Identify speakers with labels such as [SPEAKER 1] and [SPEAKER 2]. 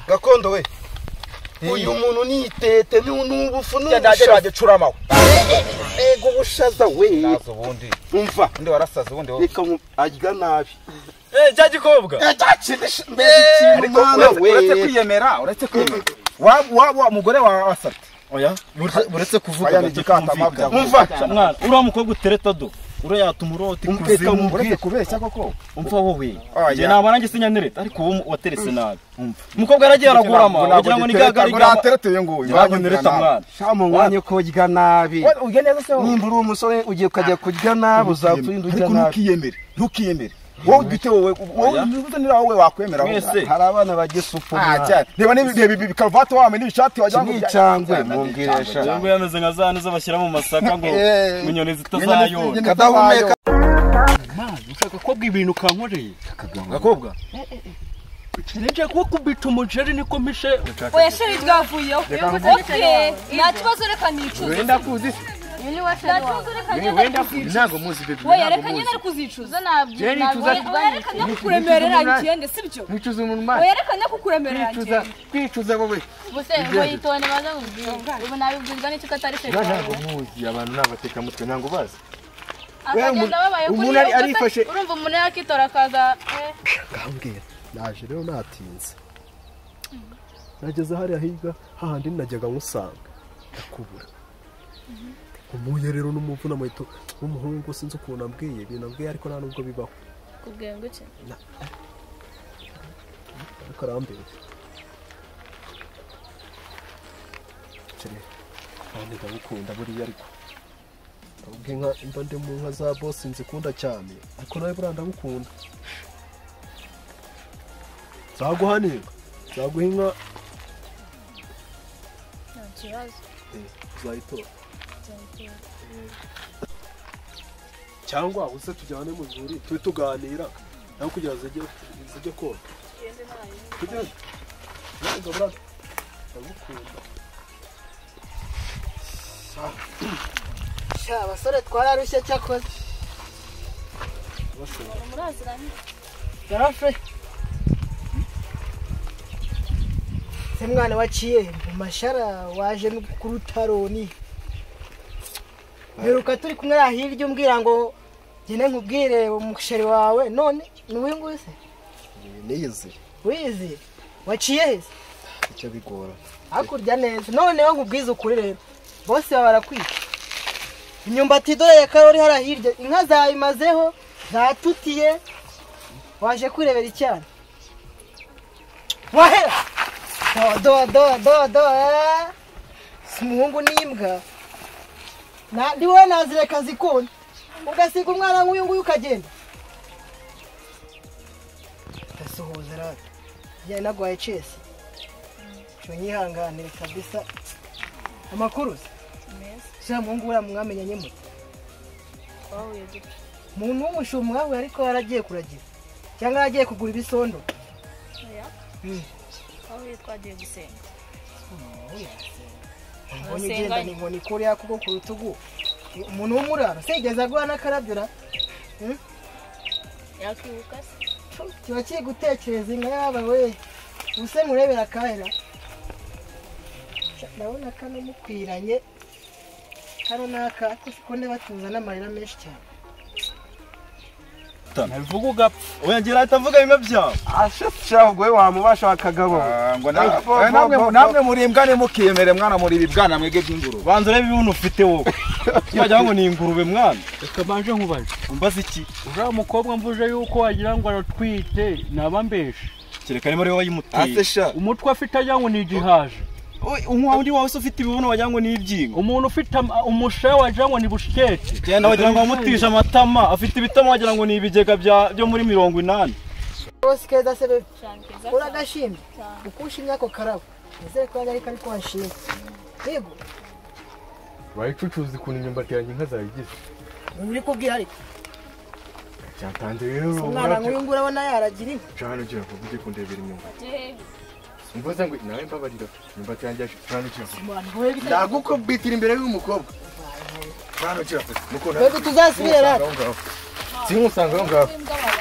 [SPEAKER 1] gakondo we uyu muntu ni itete ni ubufu ni
[SPEAKER 2] ndagera wagicurama we
[SPEAKER 1] ego ubushaza we
[SPEAKER 2] nazo ubundi
[SPEAKER 1] umva
[SPEAKER 2] undi warasaze ubundi wowe
[SPEAKER 1] reka mu- arya nabi
[SPEAKER 3] Eh, cya gikobwa
[SPEAKER 1] Yacyakirije mbese ikintu
[SPEAKER 2] ariko
[SPEAKER 1] mwana
[SPEAKER 2] uretse-
[SPEAKER 1] we
[SPEAKER 2] uretse kwiyemera uretse kwiyemera waba waba umugore wawe wasabye
[SPEAKER 3] oya buretse- buretse kuvuga
[SPEAKER 2] Oya,
[SPEAKER 3] ngo
[SPEAKER 2] ni igikatamabya.
[SPEAKER 3] tutumvikana. mwana uriya mukobwa utere todo uriya yatuma uriya uti
[SPEAKER 1] Umva reka
[SPEAKER 3] kuzimu
[SPEAKER 1] mubwire.
[SPEAKER 2] uretse kubeshya koko
[SPEAKER 3] umva wowe
[SPEAKER 2] Oya.
[SPEAKER 3] njye naba nanjye sinyanireta ariko wowe waterese nabi umukobwa yaragiye aragorama wagira ngo ni gagari
[SPEAKER 2] uratereteye nguyu
[SPEAKER 3] nyanereta mwana
[SPEAKER 1] shama wanye ko urya nabi
[SPEAKER 2] ujya neza se wowe
[SPEAKER 1] nimba uri umusore ugiye ukajya kurya nabi uzakwirinda urya
[SPEAKER 2] ariko
[SPEAKER 1] nabi
[SPEAKER 2] ntukiyemere ntukiyemere wowe gite wowe wowe nira wowe wakwemera
[SPEAKER 3] Mwese.
[SPEAKER 1] hari abana bagiye supu
[SPEAKER 2] Ah, cyane. Reba n'ibi- reba ibi karuvati wambaye n'ibishati
[SPEAKER 1] iki
[SPEAKER 2] wagira
[SPEAKER 1] ni
[SPEAKER 2] ngo-
[SPEAKER 1] icangwe
[SPEAKER 2] Cyane,
[SPEAKER 1] mubwiresha
[SPEAKER 3] ubwo yameze nka za nizo bashyira mu masaka ngo
[SPEAKER 2] Eh,
[SPEAKER 3] ngo inyoni
[SPEAKER 2] inyoni-
[SPEAKER 3] zitazayona
[SPEAKER 2] inyoni-
[SPEAKER 1] kadahumeka
[SPEAKER 4] Mazi ushaka kobwa ibintu kankoreye
[SPEAKER 2] gakobwa
[SPEAKER 4] nje kuba kubita umuceri niko mishe
[SPEAKER 5] oya sheri twavuyeho okay nta kibazo reka nicuze
[SPEAKER 4] wenda kuzi se
[SPEAKER 5] nta kibazo reka
[SPEAKER 4] Eh,
[SPEAKER 5] ngende
[SPEAKER 4] wenda kuzi ntago muzi bebe
[SPEAKER 5] oya reka ngende ari kuzicuza
[SPEAKER 4] Jerry, tuza
[SPEAKER 5] Oya, oya
[SPEAKER 4] tugane.
[SPEAKER 5] reka njye kukuremerera
[SPEAKER 4] Nicuza.
[SPEAKER 5] ngende sibyo
[SPEAKER 4] mwicuza umuntu mazi
[SPEAKER 5] oya reka njye kukuremerera
[SPEAKER 4] kwicuza
[SPEAKER 5] ngende
[SPEAKER 4] kwicuza wowe
[SPEAKER 6] ubuse ngo yitonde maze mubwire ubu nabibwirwa n'icyo atari cyo
[SPEAKER 4] ntago muzi abantu n'abatekamutwe ntago bazi
[SPEAKER 6] akagenda babaye kuri
[SPEAKER 4] umuntu
[SPEAKER 6] iyo
[SPEAKER 4] ari-
[SPEAKER 6] kosa,
[SPEAKER 4] arifashe.
[SPEAKER 6] urumva umuntu yakitora akaza eh,
[SPEAKER 7] kambwira naje rero natinze nageze hariya hirya hahandi najyaga musanga ndakubura umuye rero n'umuvuna muhito w'umuhungu sinzi ukuntu ambwiye ibintu ambwiye ariko nta nubwo bibaho
[SPEAKER 6] kubwira ngo iki
[SPEAKER 7] ariko arambere kandi ndagukunda buriya ariko ubwe nka mba ndi mu nka za bosi nzikunda cyane ariko nawe buriya ndagukunda nzaguhanira nzaguha inka
[SPEAKER 6] nta kibazo
[SPEAKER 7] uzayitora cyangwa uze tujyane mu zuri tube tuganira nawe kugira ngo zijye zijye kora tugende ntabwo burana ndagukunda
[SPEAKER 8] sha abasore twararushye cyakoze yarafashe se mwana waciye mu mashara waje no ku rutaroni mperuka turi kumwe hariya hirya umbwira ngo ngende nkubwire umusheri wawe none ni uyu nguyu se
[SPEAKER 7] niyizi
[SPEAKER 8] wizi waciye he se
[SPEAKER 7] icyo bigora
[SPEAKER 8] hakurya neza noneho nkubwize ukuri rero bose baba barakwica imyumbati dore ya karori hariya hirya inka zayimazeho zatutiye waje kwirebera icyana wahera do do do do eh. si umuhungu n'imbwa Na- ndi wowe nazireka zikunda ugasiga umwana nk'uyu nguyu ukagenda ndasuhuza rata njyana nagwaye cesi tunyihanganire kabisa amakuru se sha muhungu we mwamenyanye mute
[SPEAKER 6] twahuye dupfa
[SPEAKER 8] muntu w'umushumwa we ariko yaragiye kuragira cyangwa yaragiye kugura ibisondo
[SPEAKER 6] oya
[SPEAKER 8] Mm.
[SPEAKER 6] twahuye twagiye gusenga
[SPEAKER 8] mbonye ugenda ni inkoni kuri yakuko ku rutugu umuntu w'umurara sigeze agura n'akarabyura
[SPEAKER 6] yakwibuka se
[SPEAKER 8] kiba kiri gutekereza inka yaba we ubuse murebera kahera ndabona kano mukwiranye kano n'aka ariko siko ndeba tuza n'amarira menshi cyane
[SPEAKER 3] nabivuga ugapfa oya njye nahita mvuga bimwe byawe
[SPEAKER 1] ashashahubwo we wamubasha akagabo
[SPEAKER 2] Ah, ngo
[SPEAKER 1] Ay, bo-
[SPEAKER 2] na- eh,
[SPEAKER 1] bo-
[SPEAKER 2] namwe-
[SPEAKER 1] bo-
[SPEAKER 2] namwe muri imbwa ntimukiyemere mwana muri ibi bwana mwebwe by'ingurube
[SPEAKER 3] banza urebe ibintu ufite wowe wagira ngo ni ingurube mwana
[SPEAKER 4] reka mbanje nkubaje
[SPEAKER 3] umbaza iki
[SPEAKER 4] uriya mukobwa mvuje yuko wagira ngo aratwite nabambeshe
[SPEAKER 3] kereka arimo ariwe wayimuteye
[SPEAKER 1] asesha
[SPEAKER 4] umutwe afite agira ngo ni igihaje
[SPEAKER 3] Oy, unywa undi wawe se ufite ibibuno wagira ngo ni ibyingo
[SPEAKER 4] umuntu ufite ama- umushahe wagira ngo ni bushikete
[SPEAKER 3] genda wagira ngo wamutije amatama afite ibitama wagira ngo ni ibigega bya- byo muri mirongo inani
[SPEAKER 8] rwose keza se bebe
[SPEAKER 6] cyane keza cyane
[SPEAKER 8] uragashimye ukushinye ako karabo nizere ko yari ariko washinze yego
[SPEAKER 4] bayicucuza ukuntu imyumbati yanjye inka zayigize
[SPEAKER 8] uri kubwira ariko
[SPEAKER 4] cyatanze rero
[SPEAKER 8] umwana nk'uyu nguyu urabona yaragira inka
[SPEAKER 4] cyane ugira ngo ujye kundebera imyumbati
[SPEAKER 6] Jewe,
[SPEAKER 4] mvuze ngo nawe mbabarira imyumbati yanjye yaje cyane ugira ngo
[SPEAKER 8] abantu wowe bita
[SPEAKER 4] ndagukubitira imbere y'umukobwa cyane ugira ngo mukunda
[SPEAKER 8] twebwe tuzasubire rata
[SPEAKER 4] sinkusanga aho ngaho
[SPEAKER 6] imbwa wawe